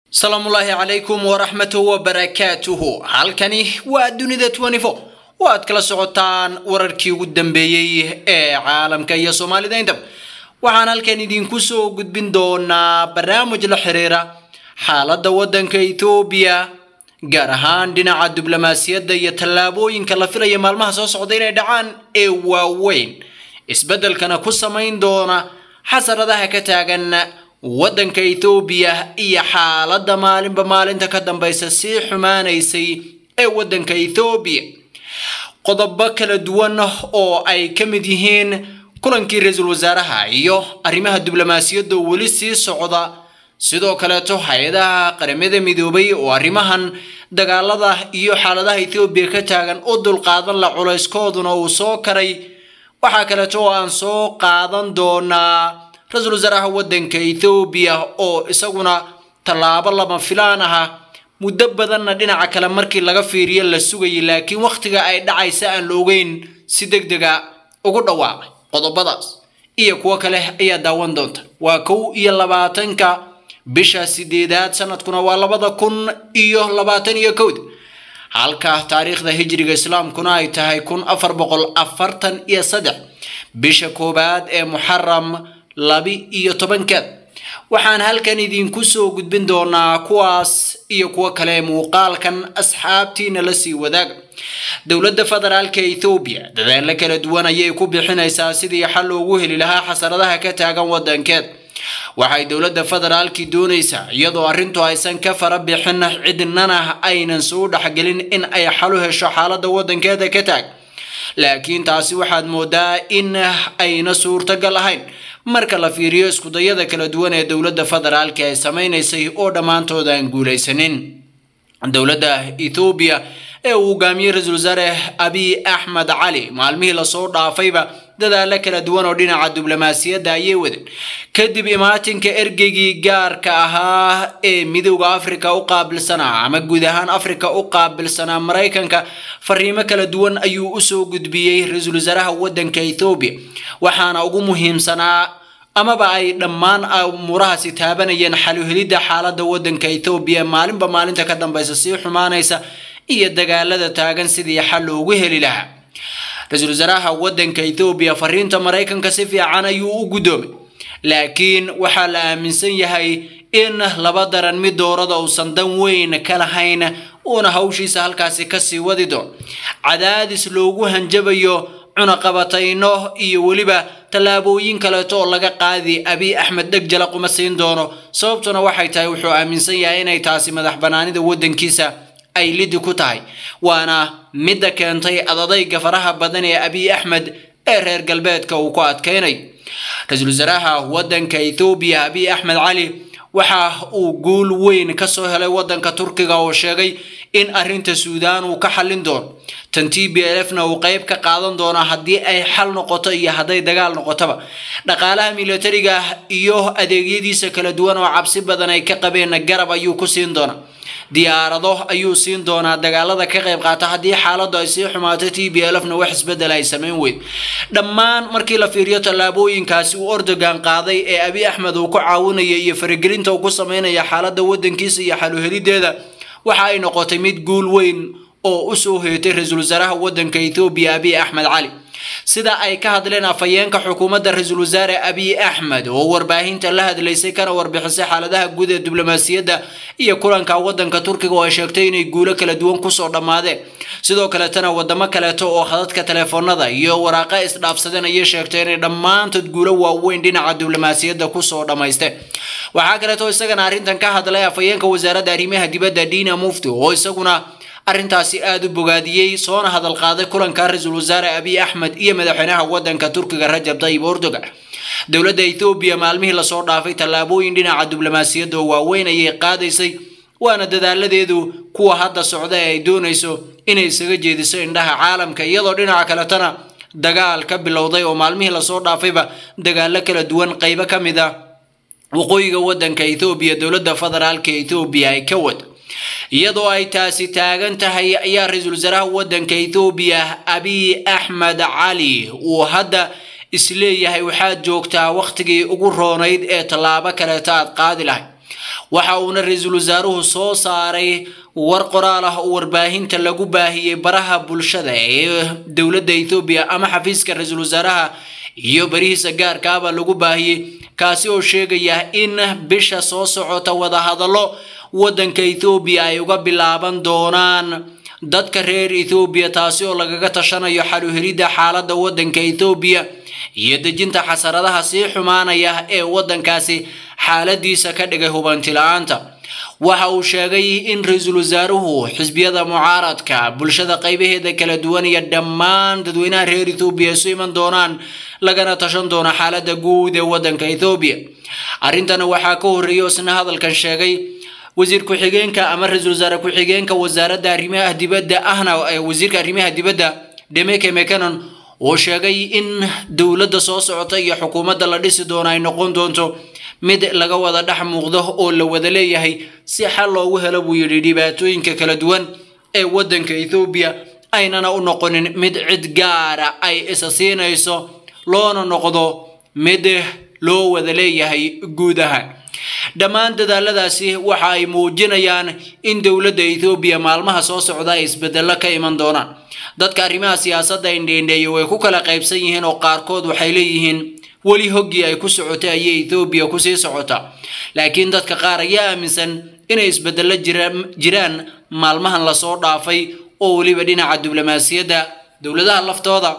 salaamullaahi calaykum waraxmatuhu wabarakaatuhu halkani waa dunida twenty-four oo aad kala socotaan wararkii ugu dambeeyey ee caalamka iyo soomaalida intaba waxaan halkan idinku soo gudbin doonaa barnaamij la xiriira xaaladda waddanka ethoobiya gaar ahaan dhinaca diblomaasiyadda iyo tallaabooyinka la filaya maalmaha soo socda inay dhacaan ee waaweyn isbeddelkana ku samayn doona xasaradaha ka taagan waddanka ethoobiya iyo xaaladda maalinba maalinta ka dambaysa sii xumaanaysay ee waddanka ethoobiya qodobo kala duwan oo ay ka mid yihiin kulankii ra-iisul wasaaraha iyo arrimaha diblomaasiyadda weli sii socda sidoo kaleeto hay-adaha qaramada midoobay oo arrimahan dagaalada iyo xaaladaha ethoobiya ka taagan u dulqaadan la culayskooduna uu soo karay waxaa kaleeto oo aan soo qaadan doonaa ra-iisul wasaaraha waddanka ethoobiya oo isaguna tallaabo lama filaan aha muddo badanna dhinaca kale markii laga fiiriyo la sugayay laakiin wakhtiga ay dhacaysa aan la ogeyn si deg dega ugu dhawaaqay qodobadaas iyo kuwo kale ayaa daawan doonta waa kow iyo labaatanka bisha sideedaad sanadkuna waa labada kun iyo labaatan iyo kowda halka taariikhda hijriga islaamkuna ay tahay kun afar boqol afartan iyo saddex bisha koowaad ee muxaram labi iyo tobankeed waxaan halkan idinku soo gudbin doonaa kuwaas iyo kuwo kale muuqaalkan asxaabtiina la sii wadaaga dowladda federaalka ethoobiya dadaalo kala duwan ayay ku bixinaysaa sidii xal loogu heli lahaa xasaradaha ka taagan waddankeed waxay dowladda federaalkii doonaysaa iyadoo arrintu aysan ka fara bixin cidnana aynan soo dhexgelin in ay xal u hesho xaaladda waddankeeda ka taag laakiin taasi waxaad moodaa in ayna suurtagal ahayn marka la fiiriyo iskudayada kala duwan ee dowladda federaalka ay samaynaysay oo dhammaantood aan guulaysanin dowladda ethoobiya ee uu hogaamiyey ra-iisul wasaare abiy axmed cali maalmihii lasoo dhaafayba dadaalo kala duwan oo dhinaca diblomaasiyadda ayay wadeen kadib imaatinka ergeygii gaarka ahaa ee midowda africa u qaabilsanaa ama guud ahaan africa u qaabilsanaa maraykanka fariimo kala duwan ayuu usoo gudbiyey ra-iisul wasaaraha waddanka ethoobiya waxaana ugu muhiimsanaa amaba ay dhammaan umuurahaasi taabanayeen xaluhelidda xaaladda waddanka ethoobiya maalinba maalinta ka dambaysa sii xumaanaysa iyo dagaalada taagan sidii xal loogu heli lahaa ra-iisul wasaaraha waddanka ethoobiya fariinta maraykanka si fiican ayuu u guddoomay laakiin waxaa la aaminsan yahay in laba daran mid doorada uusan dan weyn ka lahayn uuna hawshiisa halkaasi kasii wadi doono cadaadis loogu hanjabayo cunaqabatayno iyo weliba tallaabooyin kaleeto oo laga qaadi abiy axmed dheg jalaq uma siin doono sababtuna waxay tahay wuxuu aaminsan yahay inay taasi madax banaanida waddankiisa ay lidi ku tahay waana midda keentay adadayga faraha badan ee abiy axmed ee reer galbeedka uu ku adkaynayo ra-iisul wasaaraha waddanka ethoobiya abiy axmed cali waxa uu guul weyn kasoo helay waddanka turkiga oo sheegay in arrinta suudaan uu ka xallin doono tan t b l f na uu qeyb ka qaadan doono haddii ay xal noqoto iyo hadday dagaal noqotoba dhaqaalaha militariga iyo adeegyadiisa kala duwan oo cabsi badan ay ka qabeenna garab ayuu ku siin doonaa diyaarado ayuu siin doonaa dagaalada ka qayb qaata haddii xaaladdu ay sii xumaato t b l f na wax isbedel ay samayn weyd dhammaan markii la fiiriyo tallaabooyinkaasi uu ordogan qaaday ee abiy axmed uu ku caawinaya iyo faragelinta uu ku sameynaya xaaladda waddankiisa iyo xaluhelideeda waxa ay noqotay mid guul weyn oo usoo heetay ra-iisul wasaaraha waddanka ethoobiya abiy axmed cali sida ay ka hadleen afhayeenka xukuumadda ra-iisul wasaare abiy axmed oo warbaahinta la hadlaysay kana warbixisay xaaladaha guud ee diblomaasiyadda iyo kulanka waddanka turkiga oo ay sheegtay inay guulo kala duwan kusoo dhammaadeen sidoo kaleetana wadamo kaleeto oo khadadka teleefoonada iyo waraaqa isdhaafsadeen ayay sheegtay inay dhammaantood guulo waaweyn dhinaca diblomaasiyadda kusoo dhammaysteen waxaa kaleeto isagana arrintan ka hadlay afhayeenka wasaaradda arrimaha dibadda dina mufti oo isaguna arrintaasi aada u bogaadiyey soona hadal qaaday kulanka ra-iisul wasaare abiy axmed iyo madaxweynaha waddanka turkiga rajab tayyib erdogan dowladda ethoobiya maalmihii lasoo dhaafay tallaabooyin dhinaca diblomaasiyadda oo waaweyn ayay qaadaysay waana dadaaladeedu kuwa hadda socda ee ay doonayso inay isaga jeediso indhaha caalamka iyadoo dhinaca kaletana dagaal ka bilowday oo maalmihii lasoo dhaafayba dagaalo kala duwan qeybo ka mid a waqooyiga waddanka ethoobiya dowladda federaalka ethoobiya ay ka wada iyadoo ay taasi taagan tahay ayaa ra-iisul wasaaraha waddanka ethoobiya abiy axmed cali uu hadda isleeyahay waxaad joogtaa wakhtigii ugu roonayd ee tallaabo kaleeta aad qaadi lahayd waxa uuna ra-iisul wasaaruhu soo saaray war qoraal ah oo warbaahinta lagu baahiyey baraha bulshada ee dowladda ethoobiya ama xafiiska ra-iisul wasaaraha iyo barihiisa gaarkaaba lagu baahiyey kaasi oo sheegaya in bisha soo socota wadahadallo waddanka ethoobiya ay uga bilaaban doonaan dadka reer ethoobiya taasi oo lagaga tashanayo xaluhelidda xaaladda waddanka ethoobiya iyo dejinta xasaradaha sii xumaanaya ee waddankaasi xaaladiisa ka dhigay hubanti la-aanta waxa uu sheegay in ra-iisul wasaaruhu xisbiyada mucaaradka bulshada qaybaheeda kala duwan iyo dhammaan dadweynaha reer ethoobiya isu iman doonaan lagana tashan doono xaaladda guud ee waddanka ethoobiya arrintana waxaa ka horreeyay oo isna hadalkan sheegay wasiir ku-xigeenka ama ra-iisul wasaare ku-xigeenka wasaaradda arrimaha dibadda ahna wasiirka arrimaha dibadda demeke mekanon oo sheegay in dowladda soo socota iyo xukuumadda la dhisi doono ay noqon doonto mid laga wada dhex muuqdo oo la wada leeyahay si xal loogu helo buu yidhi dhibaatooyinka kala duwan ee waddanka ethoobiya aynana u noqonin mid cid gaara ay isa siinayso loona noqdo mid loo wada leeyahay guud ahaan dhammaan dadaaladaasi waxa ay muujinayaan in dowladda ethoobiya maalmaha soo socda ay isbedello ka iman doonaan dadka arrimaha siyaasadda indheindheeye way ku kala qaybsan yihiin oo qaarkood waxay leeyihiin weli hoggii ay ku socotay ayay ethoobiya kusii socotaa laakiin dadka qaar ayaa aaminsan inay isbedello jiraan maalmahan lasoo dhaafay oo weliba dhinaca diblomaasiyadda dowladaha laftooda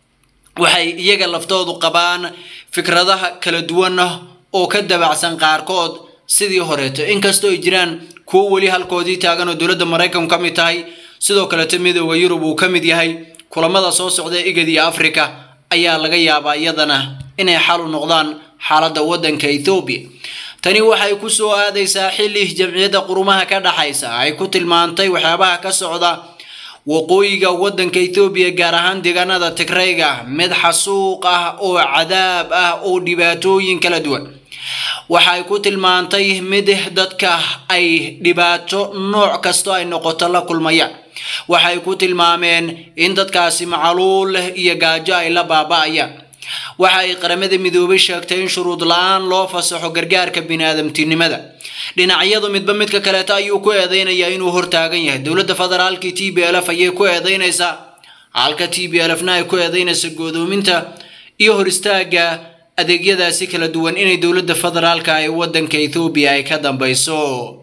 waxay iyaga laftoodu qabaan fikradaha kala duwan oo ka dabacsan qaarkood sidii horeeto inkastoo ay jiraan kuwo weli halkoodii taagan oo dowladda maraykanku ka mid tahay sidoo kaleto midooda yurub uu ka mid yahay kulamada soo socda igad iyo africa ayaa laga yaabaa iyadana inay xal u noqdaan xaaladda waddanka ethoobiya tani waxay ku soo aadaysaa xilli jamciyadda qurumaha ka dhaxaysa ay ku tilmaantay waxyaabaha ka socda waqooyiga waddanka ethoobiya gaar ahaan deegaanada tigrayga mid xasuuq ah oo cadaab ah oo dhibaatooyin kala duwan waxay ku tilmaantay mid dadka ay dhibaato nooc kasto ay noqoto la kulmayaan waxay ku tilmaameen in dadkaasi macaluul iyo gaajo ay la baaba'ayaan waxa ay qaramada midoobay sheegtay in shuruud la-aan loo fasaxo gargaarka biniaadamtinimada dhinacyadu midba midka kaleeto ayuu ku eedeynayaa inuu hortaagan yahay dowladda federaalkii t b l f ayay ku eedeynaysaa halka t b l f na ay ku eedeynaysa goodoominta iyo hor istaaga adeegyadaasi kala duwan inay dowladda federaalka ee waddanka ethoobiya ay ka dambeyso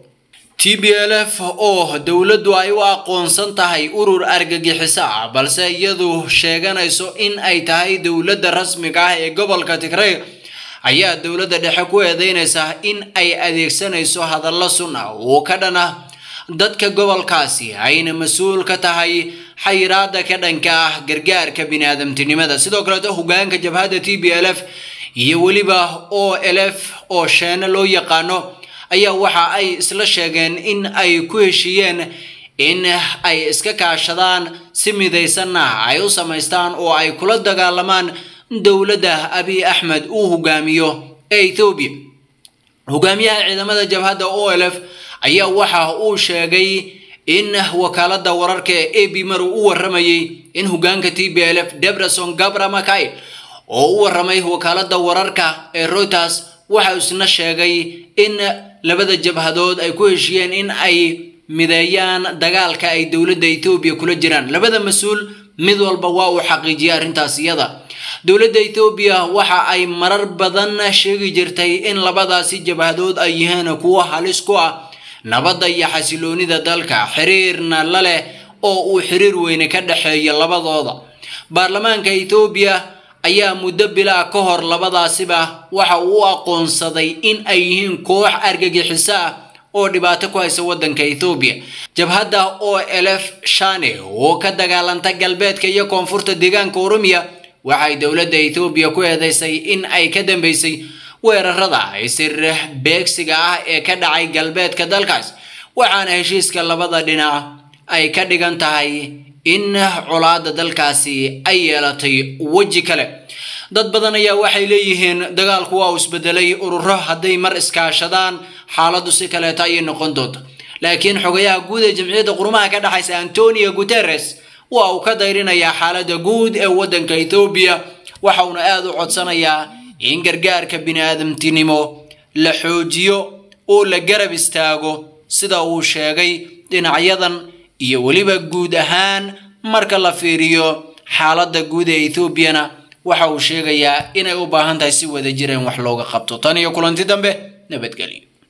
t b l f oo dowladdu ay u aqoonsan tahay urur argagixiso ah balse iyadu sheeganayso in ay tahay dowladda rasmiga ah ee gobolka tigray ayaa dowladda dhexe ku eedeynaysa in ay adeegsanayso hadallo sun ah oo ka dhan ah dadka gobolkaasi ayna mas-uul ka tahay xayiraada ka dhanka ah gargaarka biniaadamtinimada sidoo kaleeto hogaanka jabhadda t b l f iyo weliba o l f oo sheene loo yaqaano ayaa waxa ay isla sheegeen in ay ku heshiiyeen in ay iska kaashadaan si midaysanna ay u samaystaan oo ay kula dagaalamaan dowladda abiy axmed uu hogaamiyo ee ethoobiya hogaamiyaha ciidamada jabhadda o l f ayaa waxa uu sheegay in wakaaladda wararka ee a b mar uu u waramayey in hogaanka t b l f debrason gabra makail oo u waramay wakaaladda wararka ee reuters waxa isna sheegay in labada jabhadood ay ku heshiiyeen in ay mideeyaan dagaalka ay dowladda ethoobiya kula jiraan labada mas-uul mid walba waa uu xaqiijiyay arrintaas iyada dowladda ethoobiya waxa ay marar badan sheegi jirtay in labadaasi jabhadood ay yihiin kuwo halis ku ah nabadda iyo xasiloonida dalka xiriirna la leh oo uu xiriir weyne ka dhexeeya labadooda baarlamaanka ethoobiya ayaa muddo bilaa ka hor labadaasiba waxa uu u aqoonsaday in ay yihiin koox argagixiso ah oo dhibaato ku haysa waddanka ethoobiya jabhadda o l f shane oo ka dagaalanta galbeedka iyo koonfurta deegaanka oromiya waxay dowladda ethoobiya ku eedeysay in ay ka dambeysay weerarada isir beegsiga ah ee ka dhacay galbeedka dalkaas waxaana heshiiska labada dhinac ay ka dhigan tahay in colaada dalkaasi ay yeelatay weji kale dad badan ayaa waxay leeyihiin dagaalku waa uu isbedelay ururo hadday mar iskaashadaan xaaladdu si kaleeto ayay noqon doonta laakiin xogayaha guud ee jamciyadda qurumaha ka dhexaysa antonio guterres waa uu ka dayrinayaa xaaladda guud ee waddanka ethoobiya waxa uuna aada u codsanayaa in gargaarka biniaadamtinimo la xoojiyo oo la garab istaago sida uu sheegay dhinacyadan iyo weliba guud ahaan marka la fiiriyo xaaladda guud ee ethoobiana waxa uu sheegayaa inay u baahan tahay si wada jir in wax looga qabto tan iyo kulanti dambe nabadgelyo